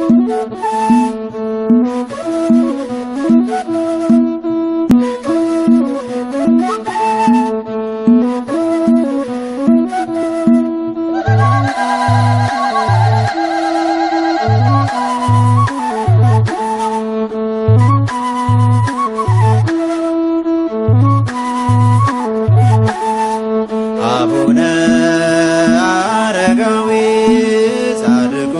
አቡነ አረጋዊ ጻድቁ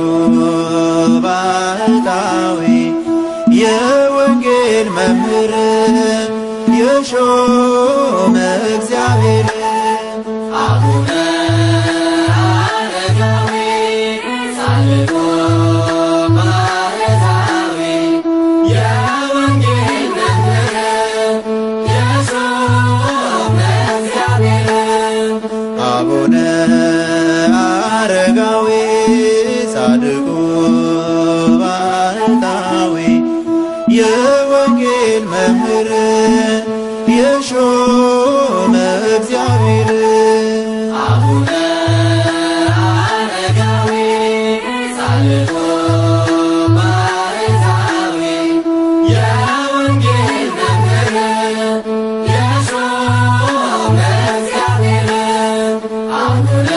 ባህታዊ የወንጌል መምህር የሾመ እግዚአብሔር አቡነ አረጋዊ ጻድቁ ባህታዊ የወንጌል መምህር የሾመ እግዚአብሔር አቡነ አረጋዊ ጻድቁ ባህታዊ የወንጌል መምህር የሾመ እግዚአብሔር አቡነ አረጋዊ ጻድቁ ባህታዊ የወንጌል መምህር የሾመ እግዚአብሔር አቡነ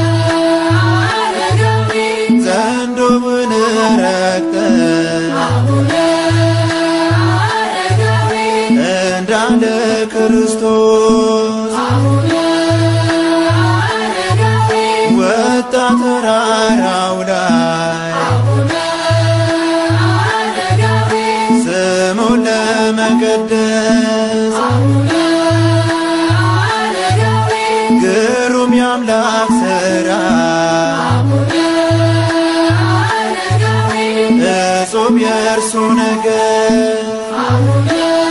አረጋዊ ዘንዶውን ረግጠ አቡነ አረጋዊ እንዳለ ክርስቶስ አቡነ አረጋዊ ወጣ ተራራው ላይ አቡነ አረጋዊ ስሙን ለመቀደስ አቡነ አረጋዊ ግሩም የአምላክ ሥራ አቡነ አረጋዊ እጹብ የእርሱ ነገር አቡነ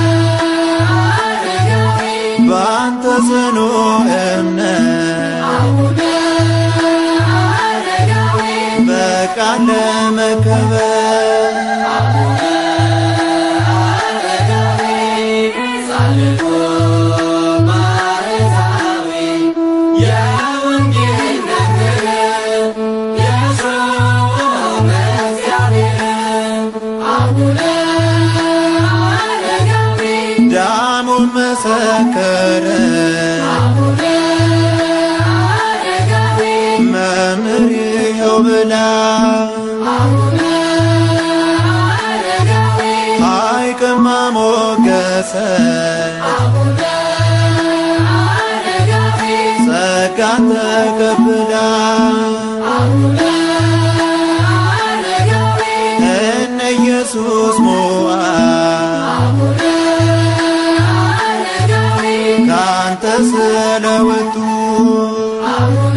አረጋዊ በአንተ ጽኑ እምነት አቡነ አረጋዊ በቃል ለመከበር አቡነ አረጋዊ ጻድቁ ባህታዊ የወንጌል መምህር የሾመ እግዚአብሔር አቡነ አረጋዊ ዳሙን መሰከረ አቡነ አረጋዊ መምህር ይኸው ብላ አቡነ አረጋዊ ሐይቅማ ሞገሰ አቡነ አረጋዊ ጸጋን ተቀብላ አቡነ አረጋዊ እነ ኢየሱስ ሞዓ አቡነ አረጋዊ ካንተ ስለወጡ አቡነ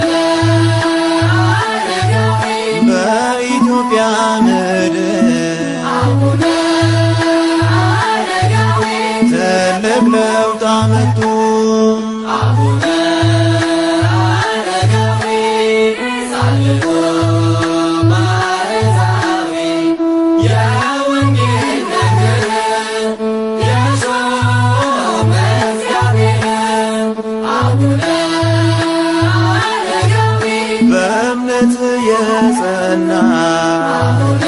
አረጋዊ በኢትዮጵያ ምድር አቡነ አረጋዊ ትልቅ ለውጥ አመጡ። አቡነ አረጋዊ ጻድቁ ባህታዊ የወንጌል መምህር የሾመ እግዚአብሔር አቡነ አረጋዊ በእምነት የጸና አቡነ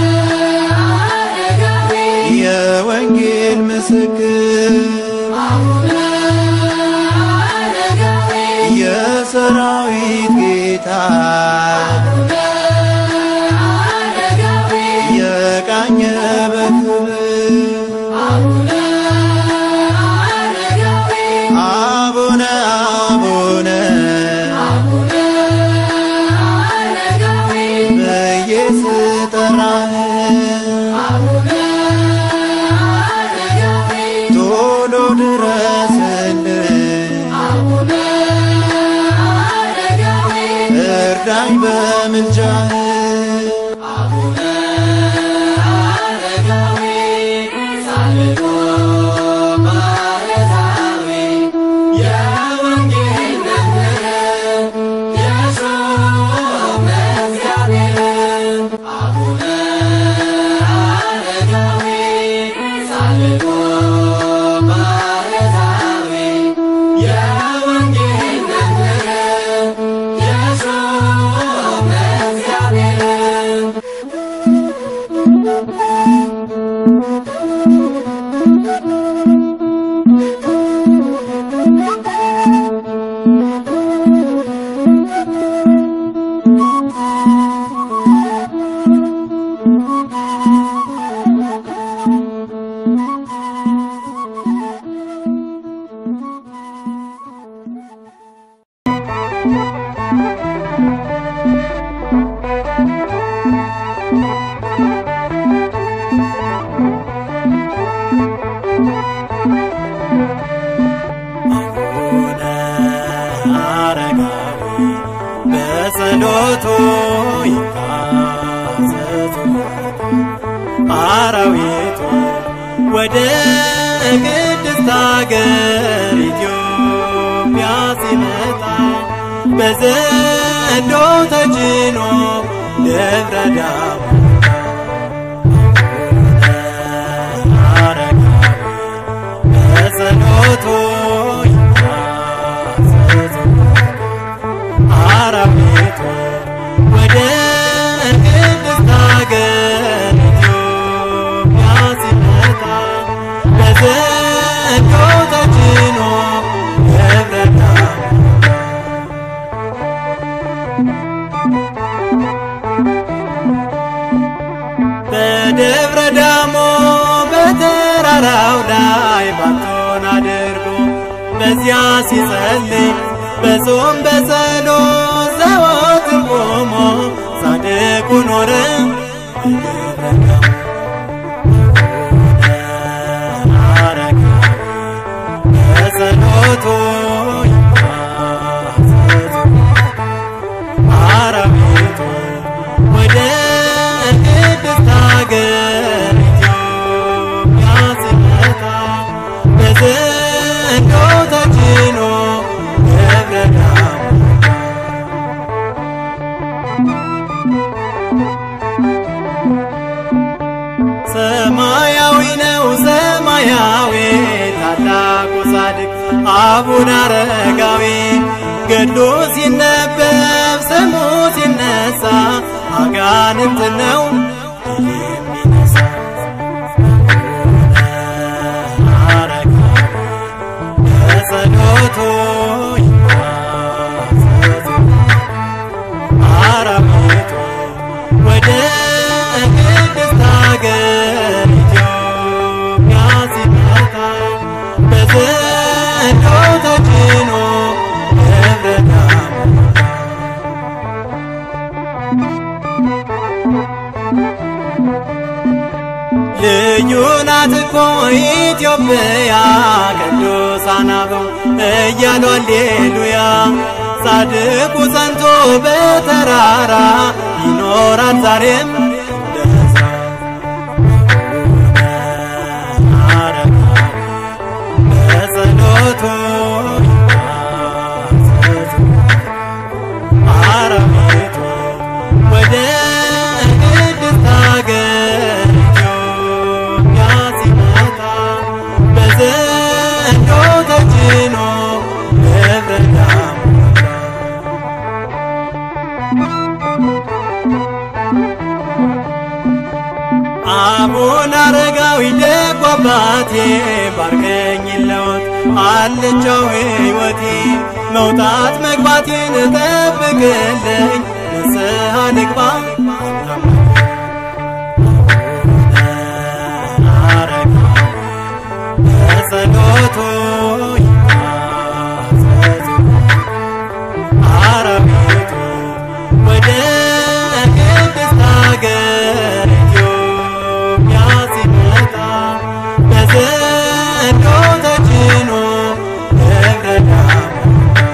አረጋዊ የወንጌል ምስክር አቡነ አረጋዊ የሰራዊት ጌታ አቡነ አረጋዊ የቃኘ በክብር አቡነ አረጋዊ አቡነ አቡነ አቡነ አረጋዊ ብዬ ስጠራህ አቡነ አረጋዊ ቶሎ ድረስልኝ አቡነ አረጋዊ እርዳኝ በምልጃህ አቡነ አረጋዊ ጻድቁ ባህታዊ የወንጌል መምህር የሾመ እግዚአብሔር አቡነ አረጋዊ ጻድቁ ባህታዊ የወንጌል መምህር የሾመ እግዚአብሔር አራዊቱ ወደ ቅድስት አገር ኢትዮጵያ ሲመጣ በዘንዶ ተጭኖ ደብረ ዳሞ አረጋዊ በጸሎቱ ይታዘዙ አራዊቱ ወደ ቅድስት አገር ኢትዮጵያ ሲመጣ በዘንዶ ተጭኖ ደብረ ዳሞ በደብረ ዳሞ በተራራው ላይ ባቶን አድርጎ በዚያ ሲጸልይ በጾም በጸሎት ዘወትር ቆሞ ጻድቁ ኖረ በደብረ ዳሞ አረጋዊ በጸሎቱ ይታዘዙ አራዊቱ ወደ ቅድስት አገር ኢትዮጵያ ሲመጣ በዘንዶ ተጭኖ ደብረ ዳሞ ሰማያዊ ነው ሰማያዊ ታላቁ ጻድቅ አቡነ አረጋዊ ገድሉ ሲነበብ ስሙ ሲነሳ አጋንንት ነው የሚነሳ አረጋዊ በጸሎቱ ይታዘዙ አራዊቱ ወደ ቅድስት አገር ኢትዮጵያ ሲመጣ በዘንዶ ተጭኖ ደብረ ዳሞ ልዩ ናት እኮ ኢትዮጵያ ቅዱሳን አበው እያሉ አሌሉያ ጻድቁ ጸንቶ በተራራ ይኖራል ዛሬም ለሕዝብ አረጋዊ በጸሎቱ ይታዘዙ አራዊቱ ወደ ቅድስት አገር ኢትዮጵያ ሲመጣ በዘንዶ ተጭኖ ደብረ ዳሞ አቡነ አረጋዊ ደጉ አባቴ ባርከኝ ለወት አለቻው ሕይወቴ መውጣት መግባቴን ጠብቅልኝ ንስሐ ልግባ አረጋዊ በጸሎቱ ይታዘዙ አራዊቱ ወደ ቅድስት አገር ኢትዮጵያ ሲመጣ በዘንዶ ተጭኖ ደብረ ዳሞ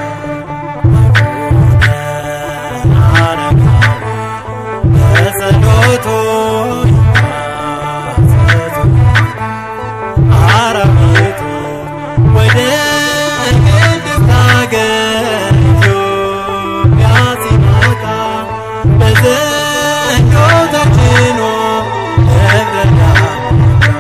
አረጋዊ በጸሎቱ ይታዘዙ አራዊቱ ወደ ቅድስት አገር ኢትዮጵያ ሲመጣ በዘንዶ ተጭኖ ደብረ ዳሞ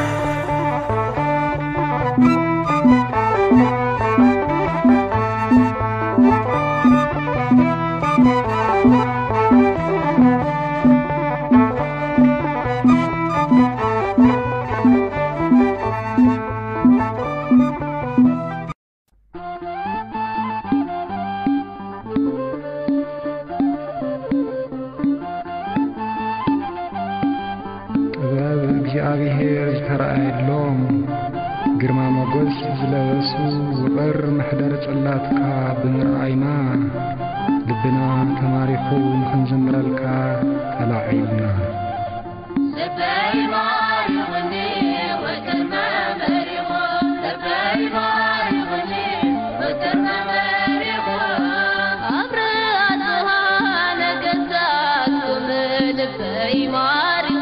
ጥበብ እግዚአብሔር ዝተረኣየሎም ግርማ ሞገስ ዝለበሱ ውቕር ምሕደር ጽላትካ ብምርኣይና ልብና ተማሪኹ ንኽንዘምረልካ ተላዒልና ልበይ ማሪኹኒ ወከርማ መሪኹ ልበይ ማሪኹኒ ወከርማ መሪኹ አብረሃትሃ ነገሥታትኩም ልበይ ማሪኹ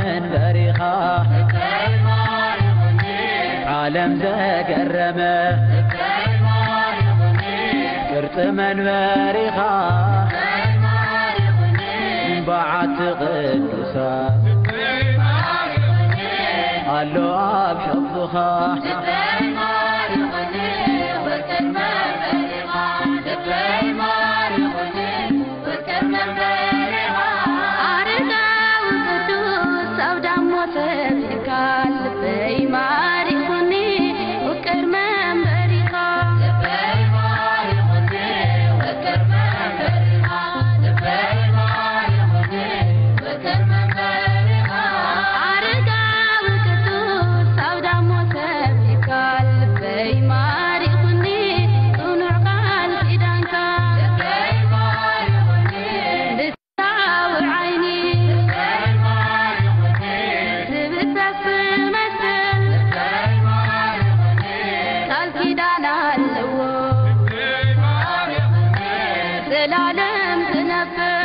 መንበሪኻ ዓለም ዘገረመ ቅርፂ መንበሪኻ በዓቲ ቅዱሳት ኣሎ ኣብ ሕቡኻ አረጋዊ ቅዱስ አውዳሞ ተብካ ልበይ ማሪኹኒ ውቅር መንበሪኻ አረጋዊ ቅዱስ አውዳሞ ተብካ ልበይ ማሪኹኒ ጽኑዕ ቃል ኪዳንካ ልታውዕ ዓይኒ ዝብሰስ መስል ቃል ኪዳን ኣለዎ ዘላለም ዝነብር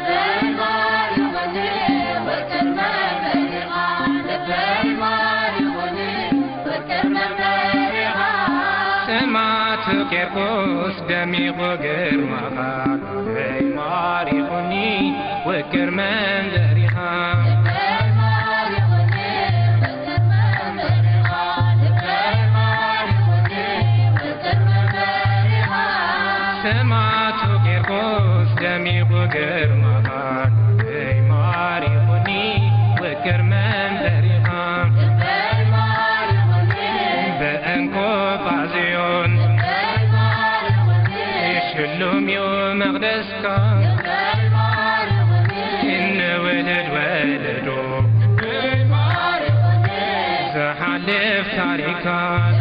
ጥማቱ ቄርቆስ ደሚቑ ግርማኻ ናይ ማሪኹኒ ውቅር መንበሪኻ ጥማቱ ቄርቆስ ደሚቑ ግርማኻ ናይ ማሪኹኒ ውቅር መንበሪኻ በእንኮ ጳዝዮን ሽሉም እዩ መቕደስካ እንውልድ ወለዶ ዘሓልፍ ታሪካት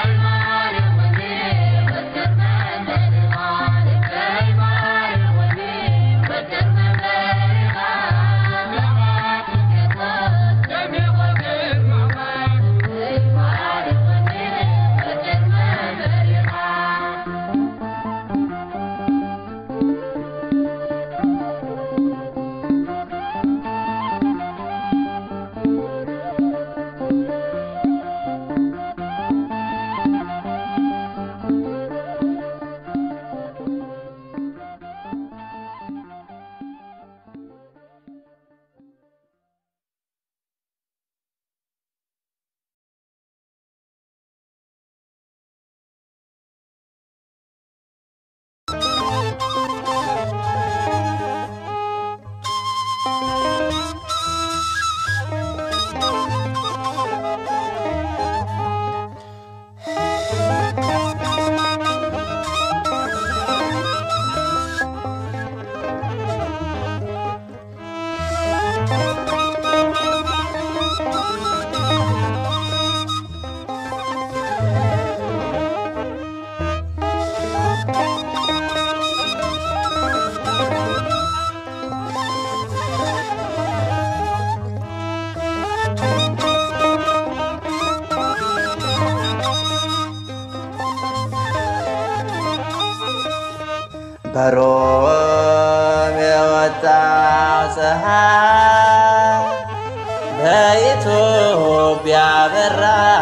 በሮም የወጣው ፀሐይ በኢትዮጵያ በራ።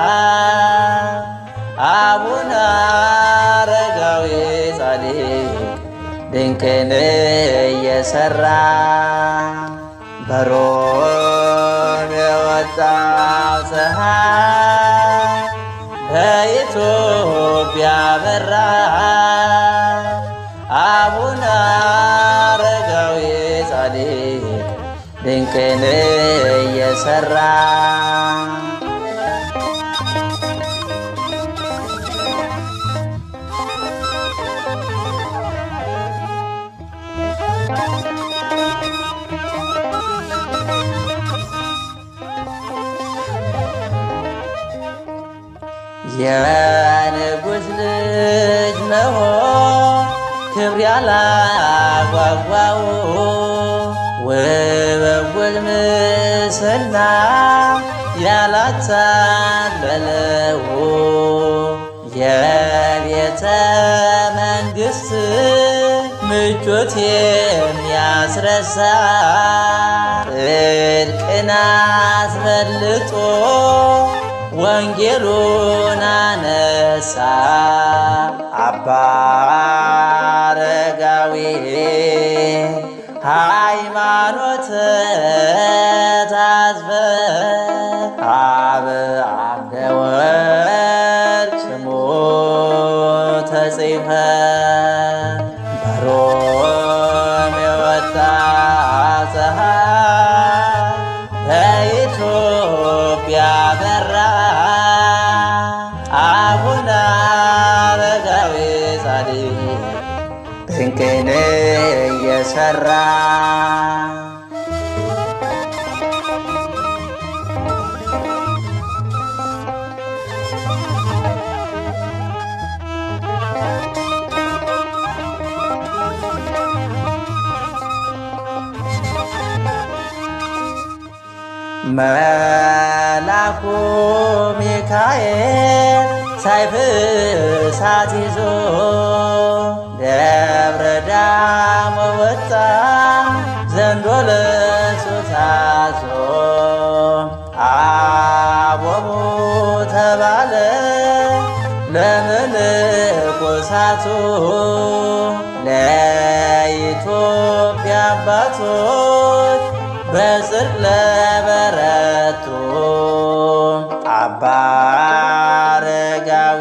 አቡነ አረጋዊ ጻድቅ ድንቅን እየሰራ በሮም የወጣው ፀሐይ በኢትዮጵያ በራ። አቡነ አረጋዊ ጻድቅ ድንቅን እየሰራ የንጉሥ ልጅ መሆን ክብር ያላጓጓው ውበውል ምስልና ያላታለለው የቤተ መንግሥት ምቾት የሚያስረሳ ጽድቅን አስበልጦ ወንጌሉን አነሳ አባ አረጋዊ ሃይማኖት ታዝበ አብ አምደ ወልድ ስሙ ተጽፈ በሮም የወጣ ፀሐይ በኢትዮጵያ በራ አቡነ አረጋዊ ጻድቅ ድንቅን እየሰራ መላኩ ሚካኤል ሰይፍ እሳት ይዞ ደብረ ዳሞ ወጣ ዘንዶ ለሱ ታዞ አቦሙ ተባለ ለመነኮሳቱ ለኢትዮጵያ አባቶች በጽድቅ ለበረቱ አባ አረጋዊ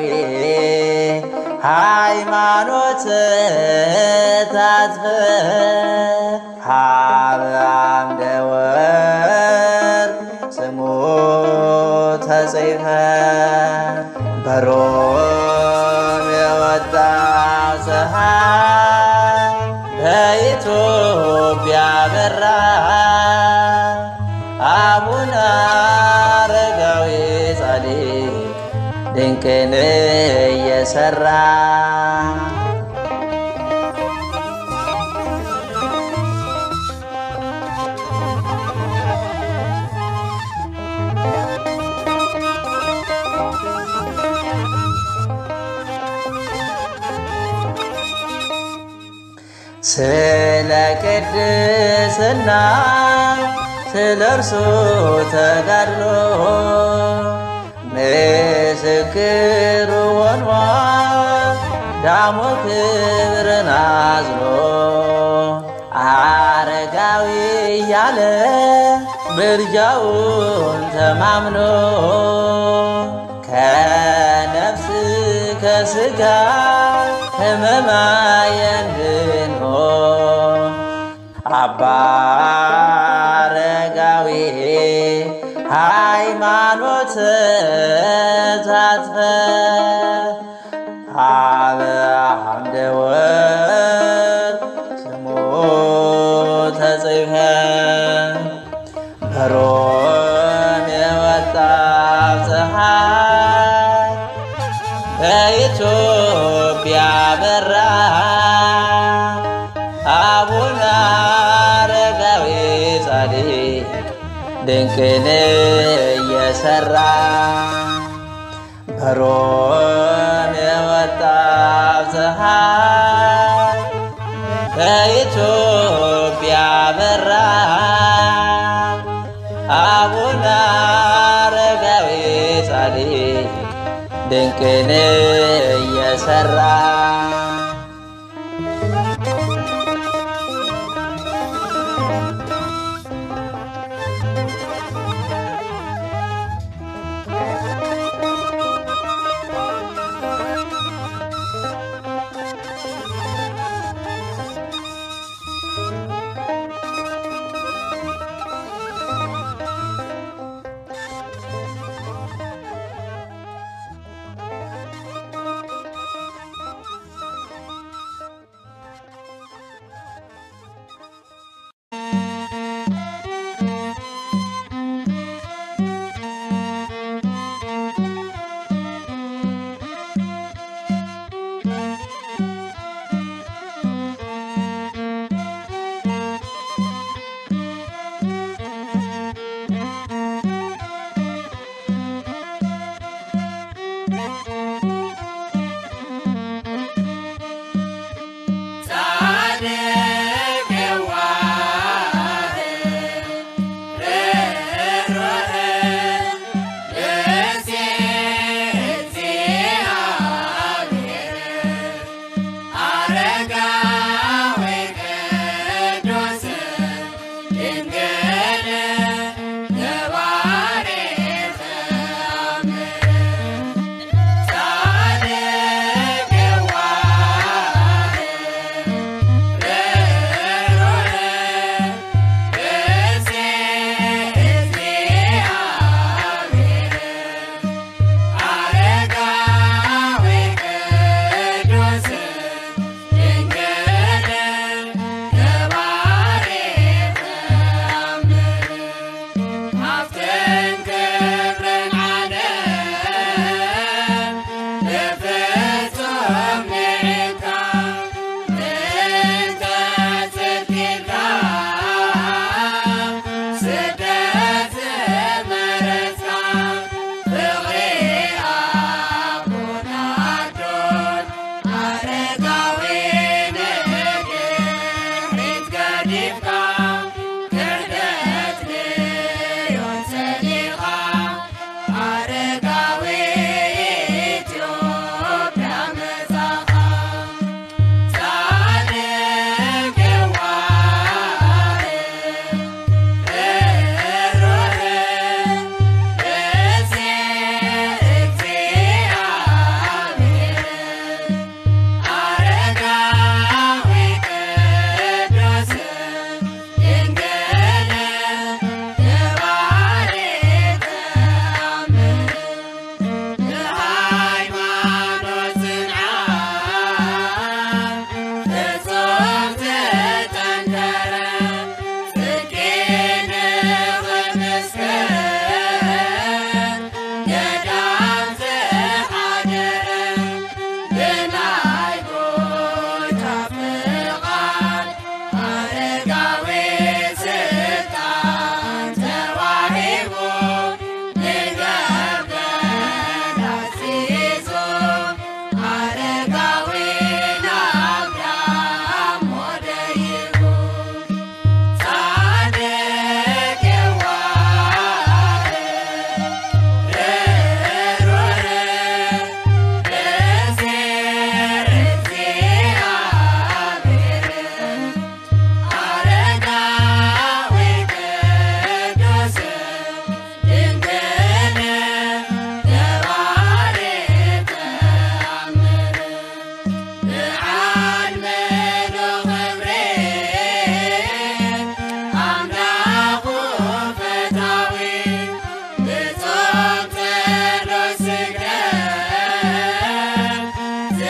ሃይማኖት ታዝበ ሀበ አምደ ወርቅ ስሙ ተጽፈ በሮም የወጣው ፀሐይ በኢትዮጵያ በራ አቡነ አረጋዊ ጻድቅ ድንቅን እየሰራ ስለ ቅድስና ስለ እርሱ ተጋድሎ ምስክሩ ሆኗል ዳሞ ክብርን አዝሎ አረጋዊ እያለ ምልጃውን ተማምኖ ከነፍስ ከስጋ ህመማየን ድኖ አባ አረጋዊ ሃይማኖት ታጥፈ ሀበ አምደ ወርቅ ስሙ ተጽፈ በሮም የወጣው ፀሐይ በኢትዮጵያ በራ አቡነ አረጋዊ ጻድቅ ድንቅን እየሰራ በሮም የወጣው ፀሐይ በኢትዮጵያ በራ አቡነ አረጋዊ ጻድቅ ድንቅን እየሰራ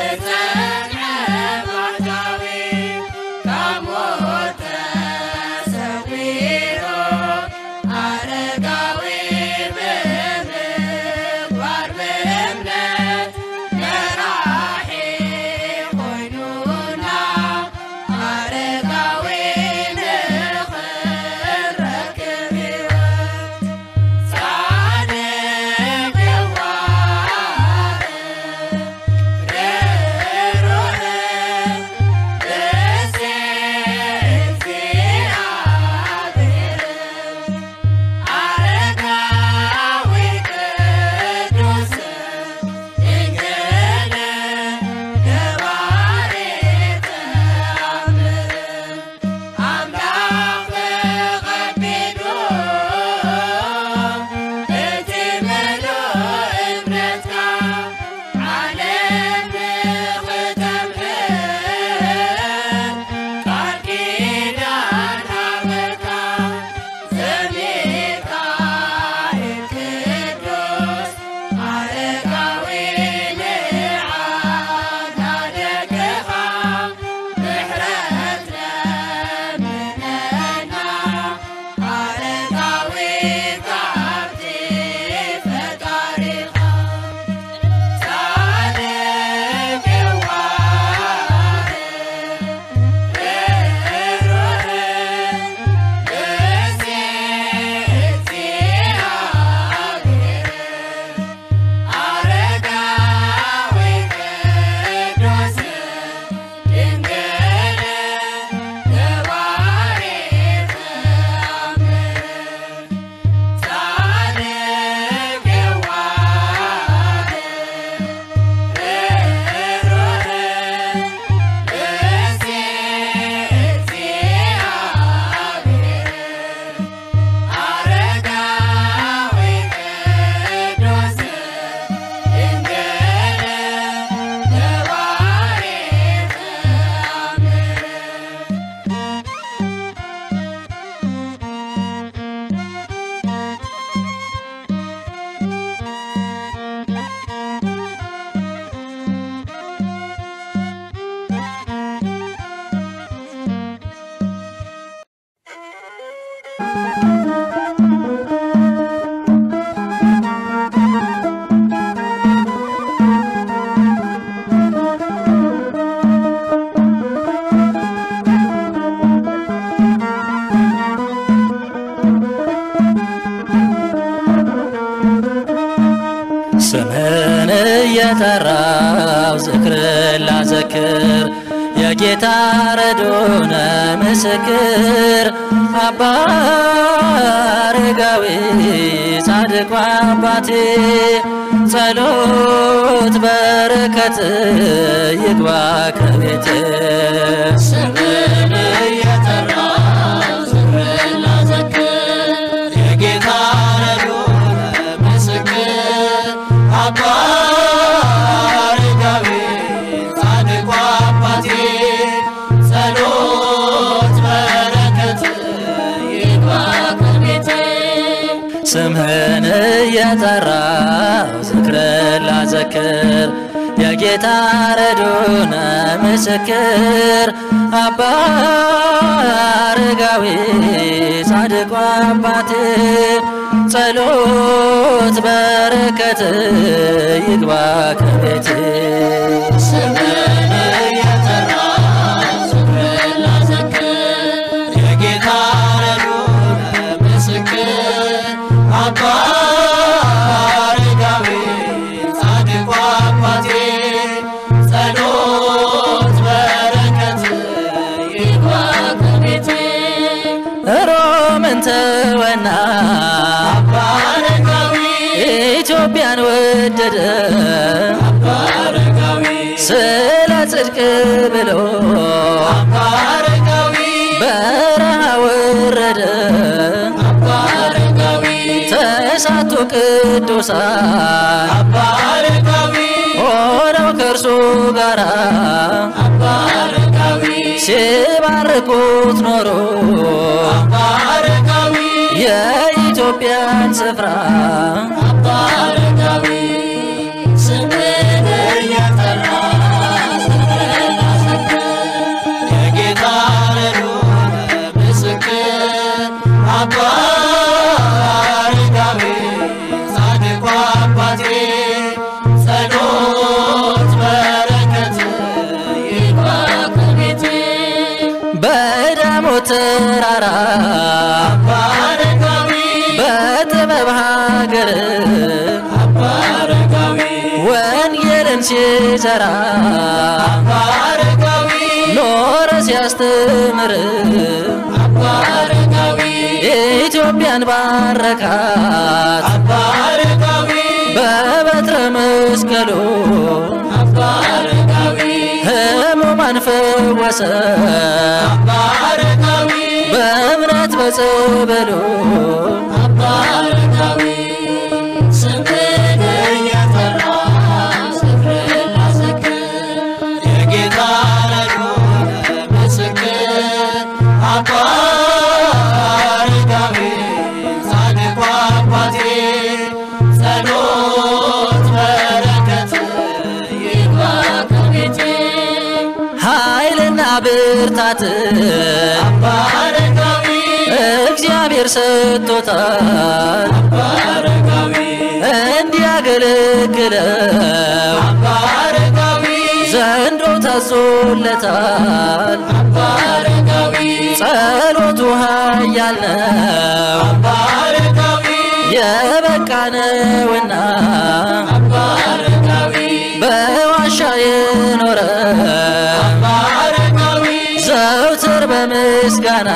ስምህን እየጠራው ዝክርን ላዘክር የጌታ ረዶነ ምስክር አባ አረጋዊ ጻድቁ አባቴ ጸሎት በረከት ይግባ ከቤቴ ስምህን እየጠራው ዝክርን ላዘክር የጌታ ረዶነ ምስክር አባ አረጋዊ ጻድቁ አባቴ ጸሎት በረከት ይግባ ከቤቴ ስምህን እየጠራው ዝክርን ላዘክር የጌታ ረዶነ ምስክር አባ አረጋዊ ጻድቁ አባቴ ጸሎት በረከት ይግባ ከቤቴ ስምህን እየጠራው ዝክርን ላዘክር የጌታ ረዶነ ምስክር አባ አረጋዊ ጻድቁ አባቴ ጸሎት በረከት ይግባ ከቤቴ ሮምን ተወና አባ አረጋዊ ኢትዮጵያን ወደደ አባ አረጋዊ ስለ ጽድቅ ብሎ አባ አረጋዊ በረሃ ወረደ አባ አረጋዊ ተሳቱ ቅዱሳን አባ አረጋዊ ሆነው ከእርሱ ጋራ አባ አረጋዊ ሲባርኩት ኖሮ አባ አረጋዊ የኢትዮጵያን ስፍራ አባ አረጋዊ ስምህን እየጠራ ተራራ በጥበብ ሀገር ወንጌልን ሲሰራ ኖረ ሲያስተምር ኢትዮጵያን ባረካት በበትረ መስቀሉ ሕሙማን ፈወሰ በእምነት በጸበሉ ኃይልና ብርታት እግዚአብሔር ሰጥቶታል እንዲያገለግለው ዘንዶ ታዞለታል ጸሎቱ ኃያል ነው የበቃ ነውና በዋሻ የኖረ ዘውትር በምስጋና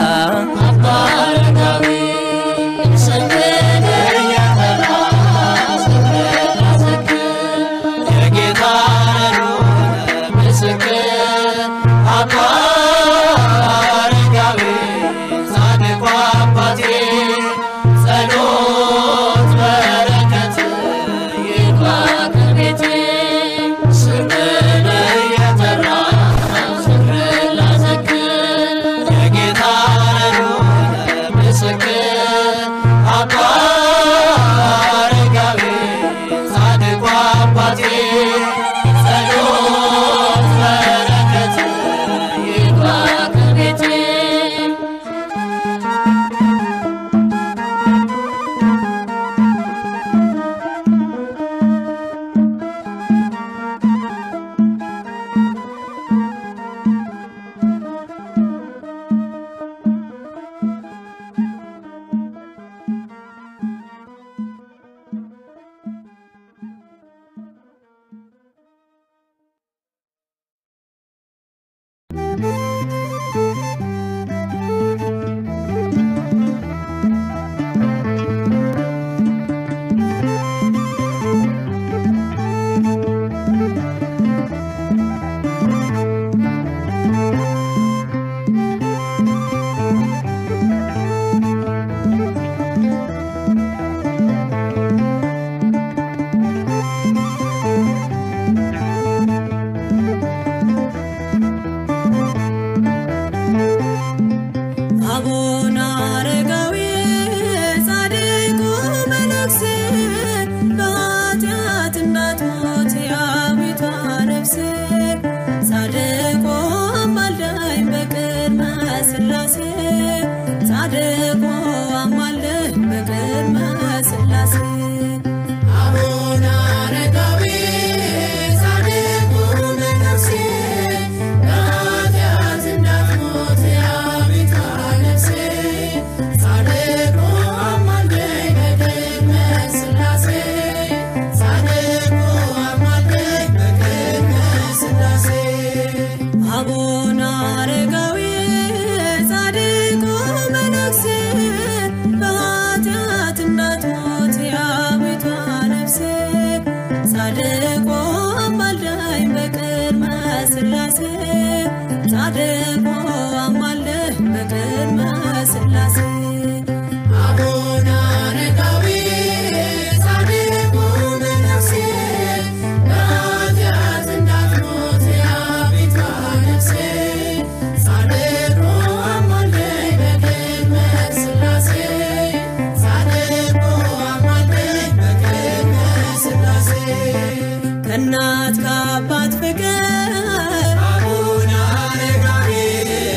አቡነ አረጋዊ ጻድቁ መነኩሴ በኃጢአት እንዳትሞት የአቤቷ ነፍሴ ጻድቁ አማልደኝ በቅድመ ሥላሴ ጻድቁ አማልደኝ በቅድመ ሥላሴ አቡነ አረጋዊ ጻድቁ መነኩሴ በኃጢአት እንዳትሞት የአቤቷ ነፍሴ ጻድቁ አማልደኝ በቅድመ ሥላሴ ጻድቁ አማልደኝ በቅድመ ሥላሴ አቡነ አረጋዊ ጻድቁ መነኩሴ በኃጢአት እንዳትሞት የአቤቷ ነፍሴ ጻድቁ አማልደኝ በቅድመ ሥላሴ ጻድቁ አማልደኝ በቅድመ ሥላሴ አቡነ አረጋዊ ጻድቁ መነኩሴ በኃጢአት እንዳትሞት የአቤቷ ነፍሴ ጻድቁ አማልደኝ በቅድመ ሥላሴ ጻድቁ አማልደኝ በቅድመ ሥላሴ ከእናት ከአባት ፍቅር አቡነ አረጋዊ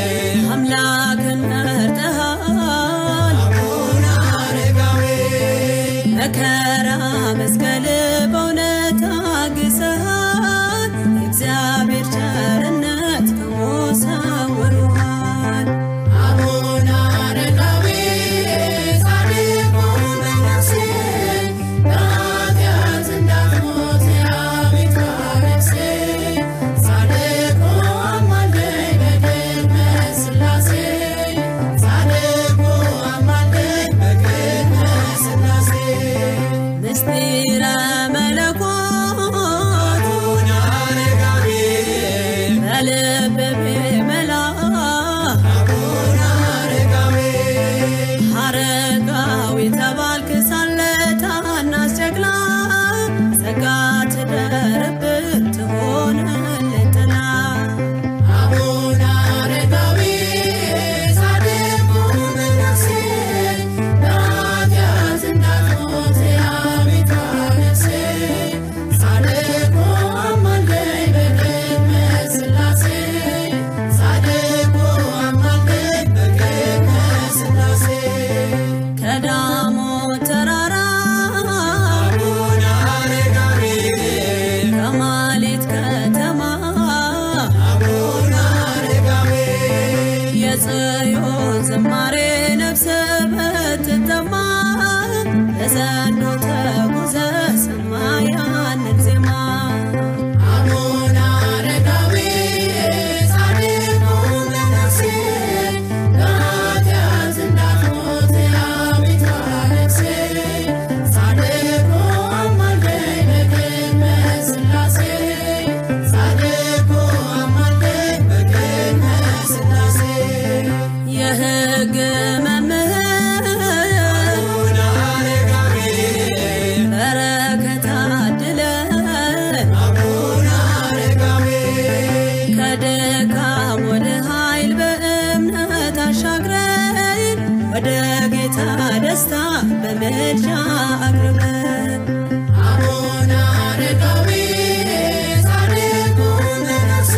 በምልጃ አቅርበን አቡነ አረጋዊ ጻድቁ መነኩሴ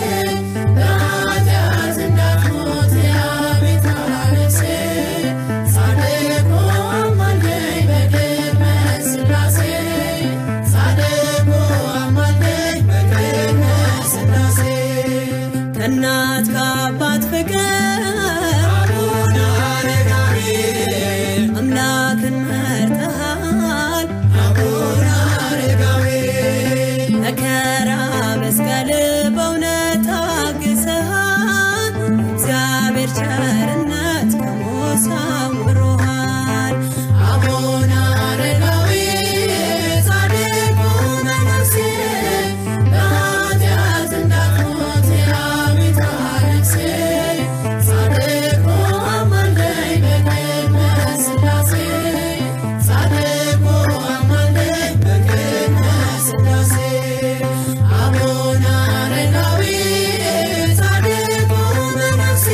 በኃጢአት እንዳትሞት የአቤት ነፍሴ ጻድቁ አማልደኝ በቅድመ ሥላሴ ጻድቁ አማልደኝ በቅድመ ሥላሴ ከእናት ከአባት ፍቅር አቡነ አረጋዊ አምላክን መርተሃል አቡነ አረጋዊ መከራ መስቀል በእውነት ታግሰሃል እግዚአብሔር ቸርነት ከሞት ሰውሮሃል አቡነ አረጋዊ ጻድቁ መነኩሴ በኃጢአት እንዳትሞት የአቤት ነፍሴ ጻድቁ አማልደኝ በቅድመ ሥላሴ ጻድቁ አማልደኝ በቅድመ ሥላሴ አቡነ አረጋዊ ጻድቁ መነኩሴ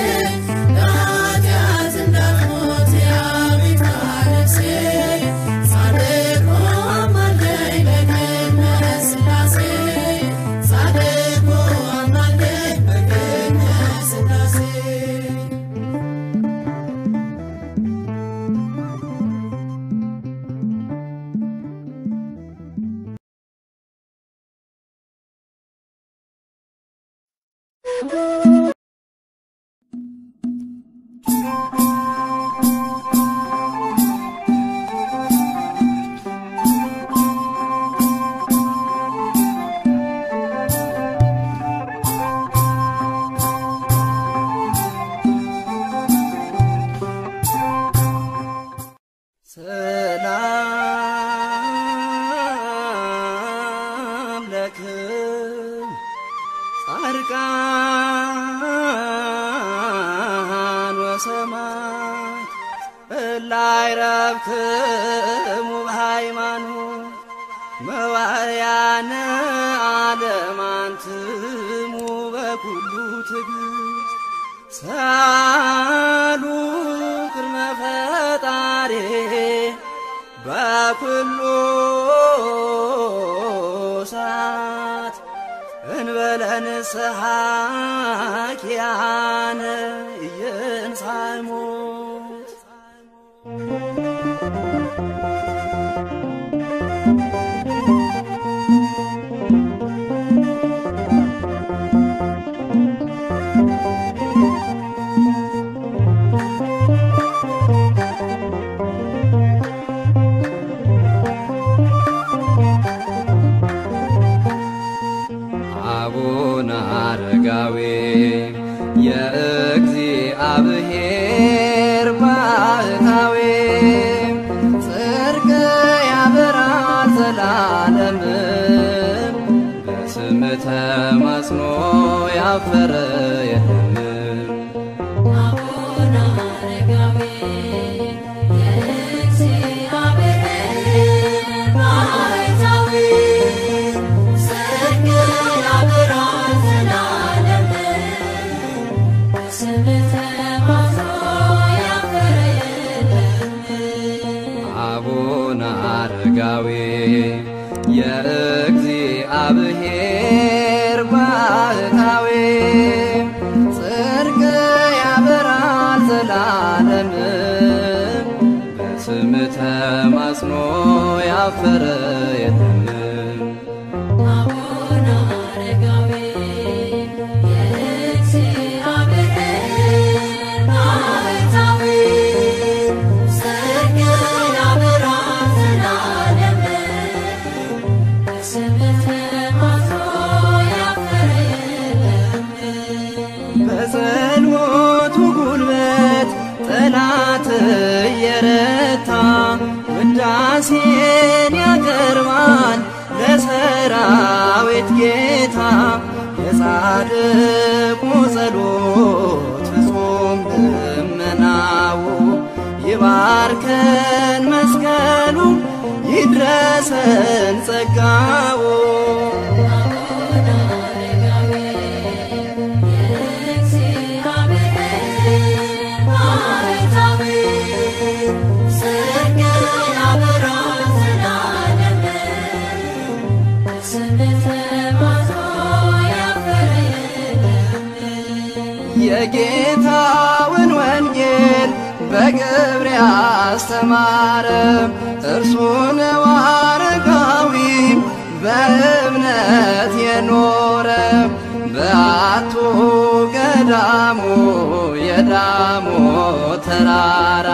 በኃጢአት እንዳትሞት የአቤት ነፍሴ ጻድቁ አማልደኝ በቅድመ ሥላሴ ጻድቁ አማልደኝ በቅድመ ሥላሴ ሰላም ለክም ጻድቃን ወሰማዕት እላይ ረብክሙ በሃይማኖት መዋዕያነ ዓለም አንትሙ በኩሉ ትዕግሥት ሳሉ ቅድመ ፈጣሪ በኩሉ ሰዓት እንበለ ንስሐ ኪያነ ኢየንሣእ ሞት አቡነ አረጋዊ የእግዚአብሔር ባህታዊ ጽድቅ ያበራል ዘላለም በስም ተማጽኖ ያፈረ የለም አቡነ አረጋዊ የእግዚአብሔር ባህታዊ ጽድቅ ያበራል ዘላለም በስምህ ተማጽኖ ያፈረ የለም። አቡነ አረጋዊ የእግዚአብሔር ባህታዊ ጽድቅ ያበራል ዘላለም በስም ተማጽኖ ያፈረ የለም አቡነ አረጋዊ የእግዚአብሔር ባህታዊ ጽድቅ ያበራል ዘላለም በስምህ ተማጽኖ ያፈረ የለም። በጸሎቱ ጉልበት ጠላት እየረታ ውዳሴን ያቀርባል ለሰራዊት ጌታ የጻድቁ ጸሎት ፍጹም ልመናው ይባርከን መስቀሉ ይድረሰን ጸጋው አቡነ አረጋዊ የእግዚአብሔር ባህታዊ ጽድቅ የጌታውን ወንጌል በግብር ያስተማረ እርሱ ነው አረጋዊ በእምነት የኖረ በአቱ ገዳሙ የዳሞ ተራራ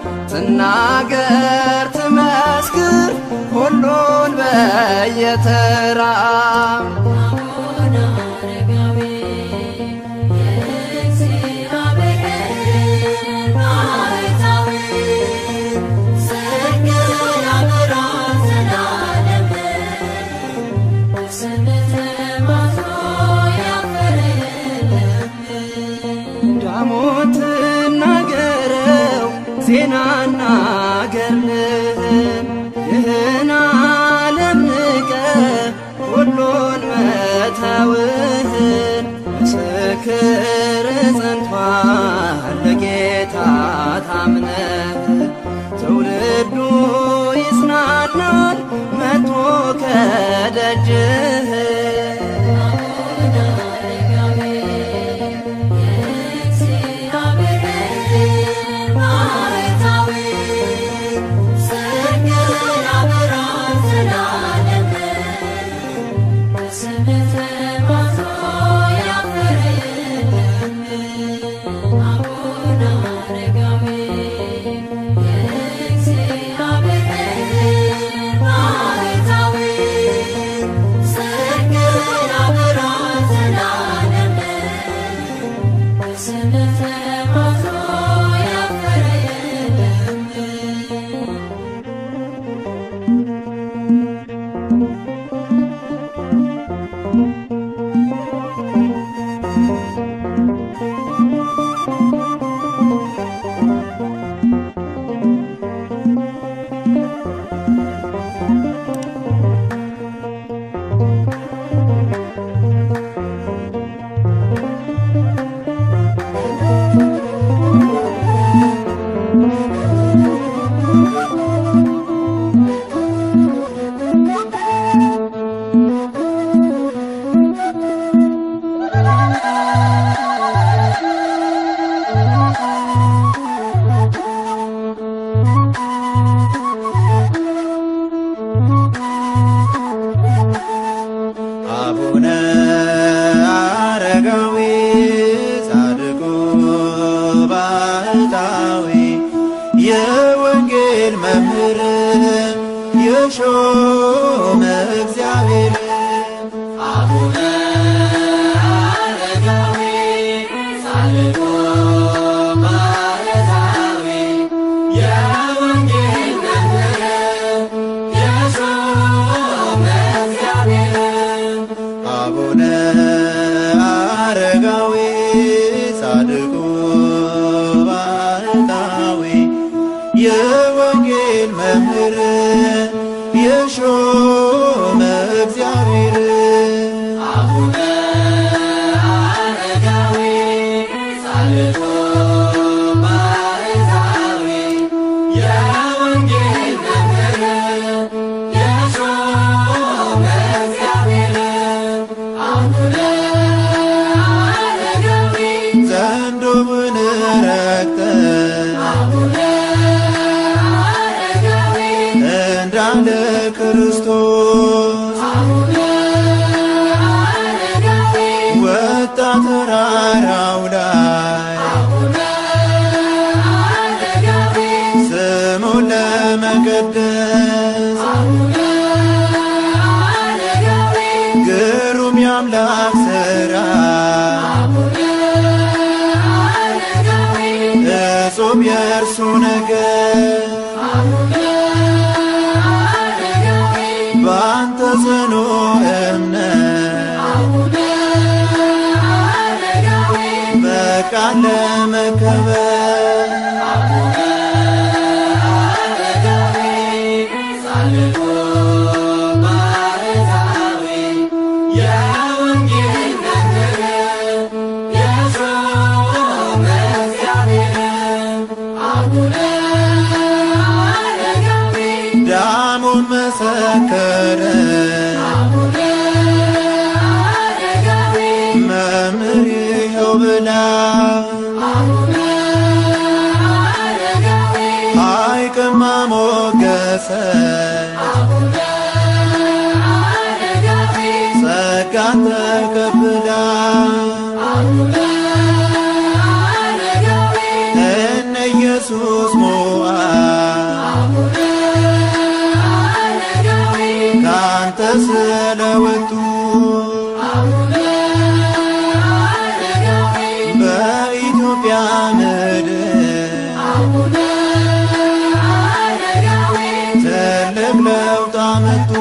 ትናገር ትመስክር ሁሉን በየተራ አቡነ አረጋዊ የእግዚአብሔር ባሕታዊ ጽድቅን ያበራል ዘላለም በስምህ ተማጽኖ ያፈረ የለም። ዳሞት ናገረው ዜናና ገርልህን ይህን ዓለም ንቀ ሁሉን መተውህን ምስክር ጸንቷል ለጌታ ታምነህ ትውልዱ ይጽናናል መጥቶ ከደጅህ አቡነ አረጋዊ የእግዚአብሔር ባሕታዊ ጽድቅን ያበራል ዘላለም በስምህ ተማጽኖ ያፈረ የለም። አቡነ አረጋዊ የእግዚአብሔር ባሕታዊ ጽድቅን ያበራል ዘላለም በስምህ ተማጽኖ ያፈረ የለም። አቡነ አረጋዊ ጻድቁ ባሕታዊ የወንጌል መምህር የሾመ እግዚአብሔር አቡነ አረጋዊ ጻድቁ ባሕታዊ የወንጌል መምህር የሾመ እግዚአብሔር አቡነ አረጋዊ ጻድቁ ባሕታዊ የወንጌል መምህር የሾመ እግዚአብሔር አቡነ አረጋዊ ጻድቁ ባሕታዊ የወንጌል መምህር የሾመ እግዚአብሔር አቡነ አረጋዊ ዘንዶውን ረግጠህ አቡነ አረጋዊ እንዳለ ክርስቶስ አቡነ አረጋዊ ወጣ ተራራው ላይ አቡነ አረጋዊ ስሙን ለመቀደስ አቡነ አረጋዊ ግሩም የአምላክ ሥራ አቡነ አረጋዊ እጹብ የእርሱ ነገር አቡነ አረጋዊ በአንተ ጽኑ እምነት አቡነ አረጋዊ በቃል ለመከበር አቡነ አረጋዊ ጻድቁ ባሕታዊ የወንጌል መምህር የሾመ እግዚአብሔር አቡነ አረጋዊ ዳሙን መሰከረ አቡነ አረጋዊ መምህር ይኸው ብላ ሐይቅማ ሞገሰ ጸጋን ተቀብላ እነ ኢየሱስ ሞዓ ካንተ ስለወጡ በኢትዮጵያ ምድር ትልቅ ለውጥ አመጡ።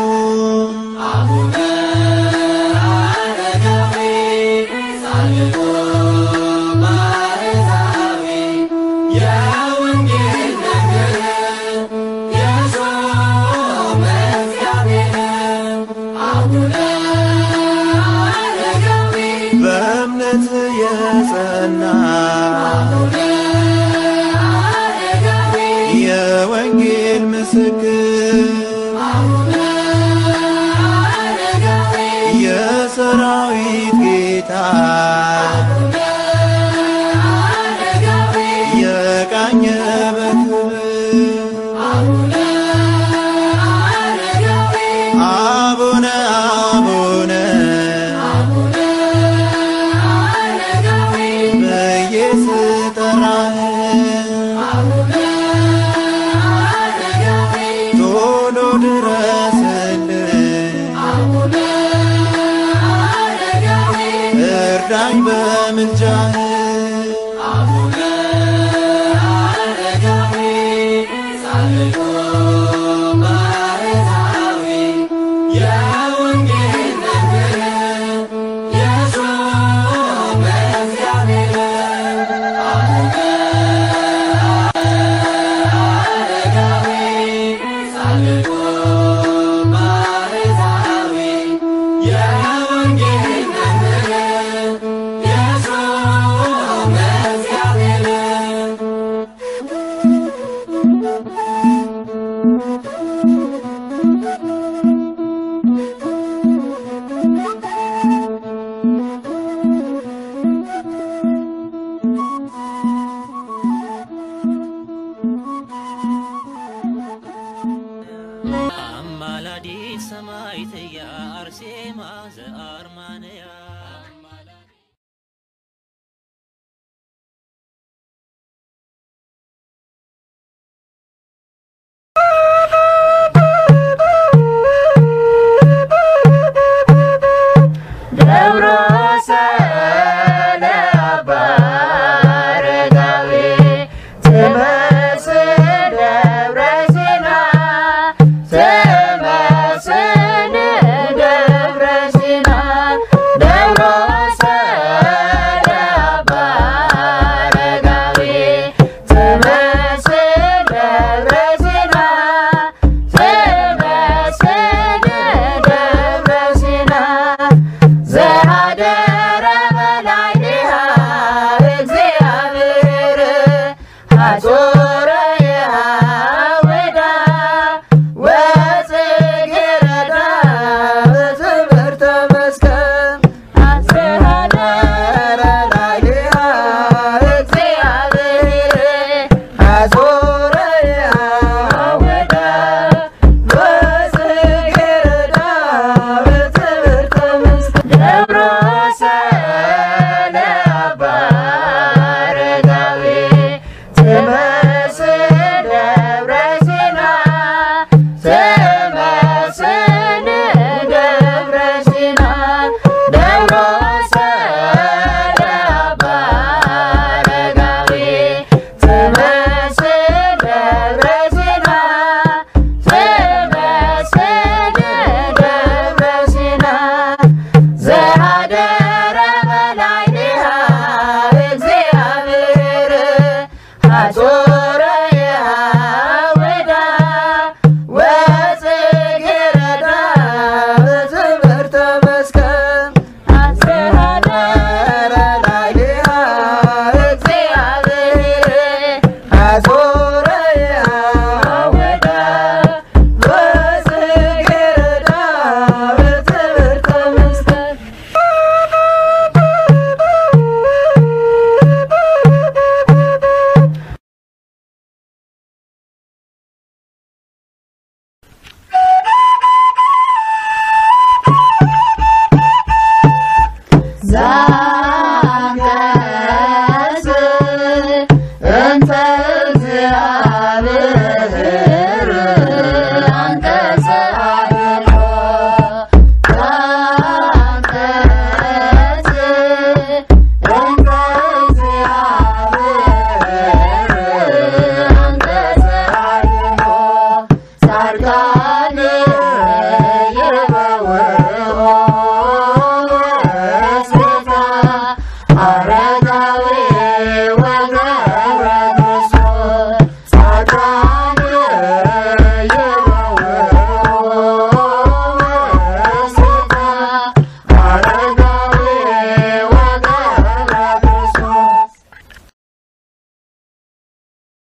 በእምነት የጸና የወንጌል ምስክር የሰራዊት ጌታ የቃኘ በክብር አቡነ አቡነ ብዬ ስጠራህ ቶሎ ድረስልኝ እርዳኝ በምልጃህ አማላዲት ሰማዕትየ አርሴማ ዘአርማንያ ደብረ ሰላም አረጋዊ ትመስል ደብረ ሲና ትመስል ደብረ ሲና ደብረ ሰላም አረጋዊ ትመስል ደብረ ሲና ትመስል ደብረ ሲና ዘሃደረ መላ ሰላም